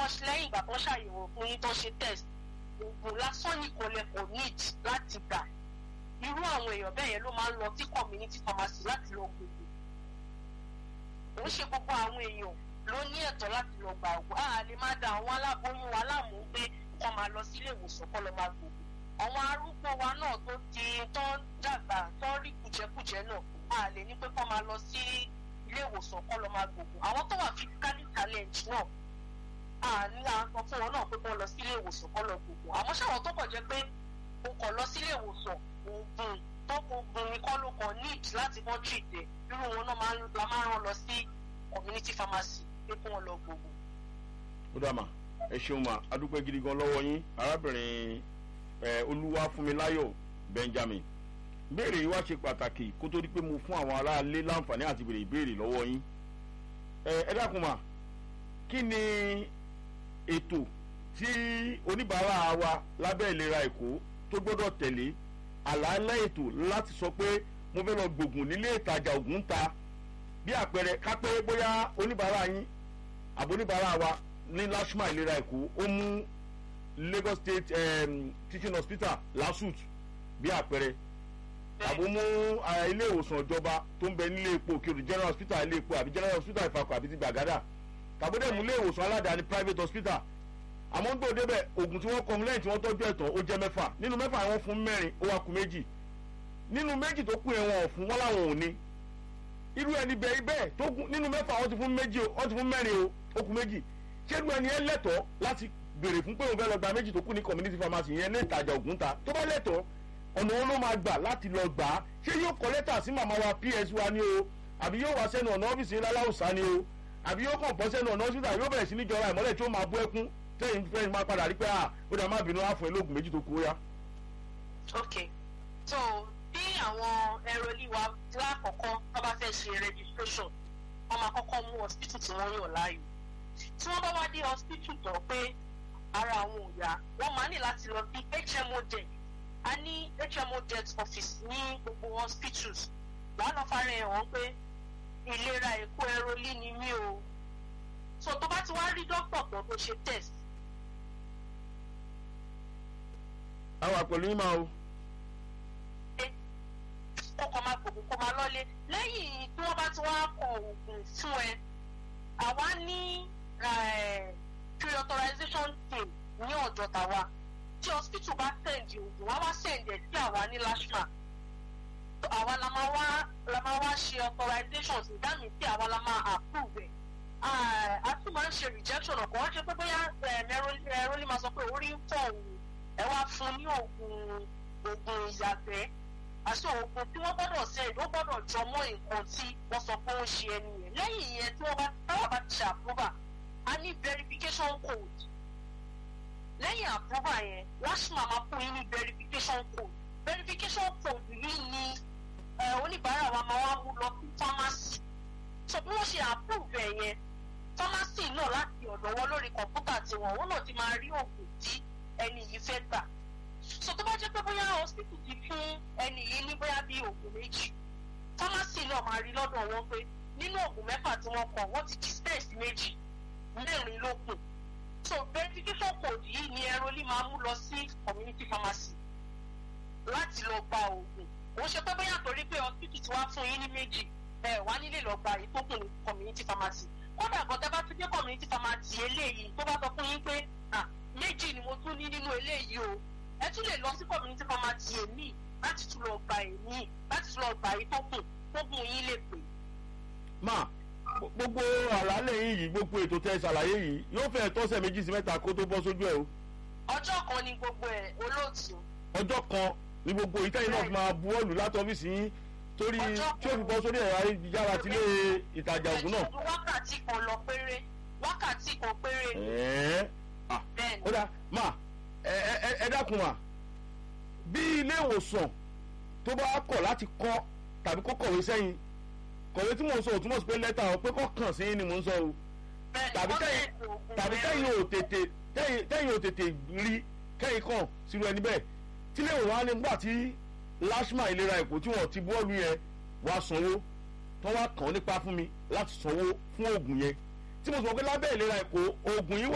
lẹ́yìn ìgbà tó ṣàyẹ̀wò fún yín tó ṣe test oògùn lásán nìkan lẹ kò need láti gbà irú àwọn èèyàn bẹ́ẹ̀ yẹn ló máa ń lọ sí community pharmacy láti lọ gbogbo òun ṣe gbogbo àwọn èèyàn ló ní ẹ̀tọ́ láti lọ gbà ògùn a lè má da àwọn aláboyún wa láàmú pé kọ́ máa lọ sílé ìwòsàn kọ́ lọ máa gbogbo àwọn arúgbó wa náà tó ti tó ń dàgbà tó ń rí kùjẹkùjẹ náà a lè ní pé kọ́ máa lọ sí ilé ìwòsàn kọ́ lọ máa gbogbo àwọn tó wà physically challenge náà a ní àwọn fún wọn náà pé kọ́ lọ sílé ìwòsàn kọ́ lọ gbogbo àmọ́ ṣàwọn tó kàn jẹ́ pé o kàn lọ sílé ìwòsàn oògùn tó oògùn nìkan ló kàn need láti kàn treat ẹ̀ irú wọn náà máa ń la máa ń rán lọ sí community pharmacy pé kí wọ́n lọ gbogbo. ó dà mà ẹ ṣeun mà adúpẹ́ gidi gan lọ́wọ́ yín arábìnrin olúwafúnmiláyọ̀ benjamin béèrè yìí wá ṣe pàtàkì kó tó di pé mo fún àwọn aráalé láǹfààní àti béèrè ìbéèrè lọ́wọ́ yín ẹ dákun mà kí ni ètò tí oníbàárà wa lábẹ́ ìlera èkó tó gbọ́dọ̀ tẹ̀lé àlàálẹ̀ ètò láti sọ pé mo fẹ́ lọ gbògùn nílé ìtajà ògùn ta bí àpẹẹrẹ ká pé bóyá oníbàárà yín àbóníbàárà wa ní lashma ìlera èkó ó mú lagos state um, teaching hospital lasut bí àpẹẹrẹ tàbí mú ilé ìwòsàn ìjọba tó ń bẹ nílé epo òkèrè general hospital ilé epo àbí general hospital ìfakọ àbí ti gbàgádà tàbí dẹ̀ mú ilé ìwòsàn aládàáni private hospital àmọ́ ń gbòde bẹ̀ oògùn tí wọ́n kọ́ lẹ́yìn tí wọ́n tọ́jú ẹ̀tàn ó jẹ́ mẹ́fà nínú mẹ́fà wọn fún mẹ́rin ó wá kù méjì nínú méjì tó kù yẹn wọn ò fún wọn láwọn ò ní irú ẹni bẹ́ẹ̀ bẹ́ẹ̀ tó kù nínú mẹ́fà wọ́n ti fún méjì o wọ́n ti fún mẹ́rin o ó kù méjì ṣé irú ẹni yẹn lẹ́tọ̀ọ́ láti béèrè fún pé òun fẹ́ lọ gba méjì tó kù ní community pharmacy yẹn ní ìtajà ògùn ta tó bá lẹ́tọ̀ọ́ ọ̀nà wọn ló máa gbà láti lọ gbà á ṣé yóò kọ lẹ́tà sí màmá wa ps wa ni o àbí yóò wá sẹ́nu ọ̀nà ọ́fíìsì ńlá láwùsá ni o àbí yóò kàn bọ́ sẹ́nu ọ̀nà hospital yóò bẹ̀rẹ̀ sí ní jọra ìmọ́lẹ̀ tí ó máa bú ẹkún tẹ́yìn fẹ́ máa padà rí pé à ó dà má bínú àfọ̀ ẹlógún méjì tó kú ó yá. ok so bí àwọn ẹrọlí wa lákọ̀ọ́kọ́ tó bá fẹ́ ṣe registration wọ́n máa kọ́kọ́ mú hospital tí wọ́n yàn láàyò tí wọ́n bá wá dé hospital tán pé ara àwọn ò yá wọ́n máa ní láti lọ sí hmo debt a ní hmo debt office ní gbogbo hospitals wàá lọ fara ẹ̀ hàn pé ìlera èkó ẹrọlí ni mí o so tó bá ti wá rí dókítà tó tó ṣe test àwa pẹ̀lú yín máa o. kó kọ́ máa gbòògùn kó máa lọ́lé lẹ́yìn tí wọ́n bá ti wá kọ oògùn fún ẹ àwa ní pre-authorization team ní ọ̀dọ̀ tàwa tí hospital bá send oògùn wá wá send ẹ̀ sí àwa ní lashma àwa la máa wá la máa wá ṣe authorization sí dáàmì tí àwa la máa approve ẹ̀ a tún máa ń ṣe rejection ọ̀kan wọ́n ṣe pé bóyá ẹ̀rọ lè máa sọ pé orí ń tọ̀ òun ẹ wá fún ní oògùn oògùn ìyàgbẹ́ àti oògùn tí wọ́n gbọ́dọ̀ ṣe ló gbọ́dọ̀ jọ mọ́ nǹkan tí wọ́n sọ pé ó ń ṣe ẹni yẹn lẹ́yìn yẹn tí wọ́n bá táwọn bá ti ṣe àpúrúbà a ní verification code lẹ́yìn àpúrúbà yẹn lashma máa fún yín ní verification code verification code yìí ni oníbàárà wa máa wá mú lọ sí pharmacy so bí wọ́n ṣe approve ẹ̀ yẹn pharmacy náà láti ọ̀dọ̀ wọn lórí kọ̀ǹpútà tiwọn wọn náà ti máa rí oògùn tí ẹni yìí fẹ́ gbà so tó bá jẹ́ pé bóyá hospital ti fún ẹni yìí ní bóyá bíi oògùn méjì pharmacy náà máa rí lọ́dọ̀ wọn pé nínú oògùn mẹ́fà tí wọ́n kọ wọ́n ti dispense méjì mẹ́rin ló kù so verification code yìí ni ẹrọlí máa mú lọ sí community pharmacy láti lọ gba oògùn òun ṣe pé bóyá torí pé hospital ti wá fún yín ní méjì ẹ wá nílé lọ gba èyí tó kù ní community pharmacy kódà gan tẹ bá tún dé community pharmacy eléyìí tó bá sọ fún yín pé méjì ni mo tún ní nínú eléyìí o ẹ tún lè lọ sí community pharmacy èmi láti tún lọ gba èmi láti tún lọ gba èyí tó kù tó kù yín lè pè. má gbogbo àlàálẹ̀ yín yìí gbogbo ètò tẹ ṣàlàyé yìí yóò fẹ́ tọ́sẹ̀ méjì sí mẹ́ta kó tó bọ́ sójú ẹ̀ o. ọjọ́ kan ni gbogbo ẹ̀ olóòtú. ọjọ́ kan ni gbogbo ìtẹ́yìn náà fi máa bu ọ́ọ̀lù láti ọ́fíìsì yín torí tí ó fi bọ́ sórí ẹ̀rọ ayélujára ti lé ìtajà ògùn náà. wákàtí kan lọ péré wákàtí kan péré ni. ẹ̀ẹ́ ah ó dá máa ẹ dákun mà bí ilé ìwòsàn tó bá kọ̀ láti kọ́ tàbí kó kọ̀wé sẹ́yìn kọ̀wé tí mò ń sọ ò túmọ̀ sí pé lẹ́tà ọ pé kọ́ kàn sí ni mò ń sọ o tàbí tẹ́yìn ò tètè tẹ́yìn ò tètè rí kẹ́yìn kàn sírú ẹni bẹ́ẹ̀ tí ilé ìwòsàn á ní gbà tí lashma ìlera èkó tí wọ́n ti bọ́ọ̀lù yẹn wá sanwó tó wá kàn nípa fún mi láti sanwó fún oògùn yẹn tí mo sọ pé lábẹ́ ìlera èkó oògùn yìí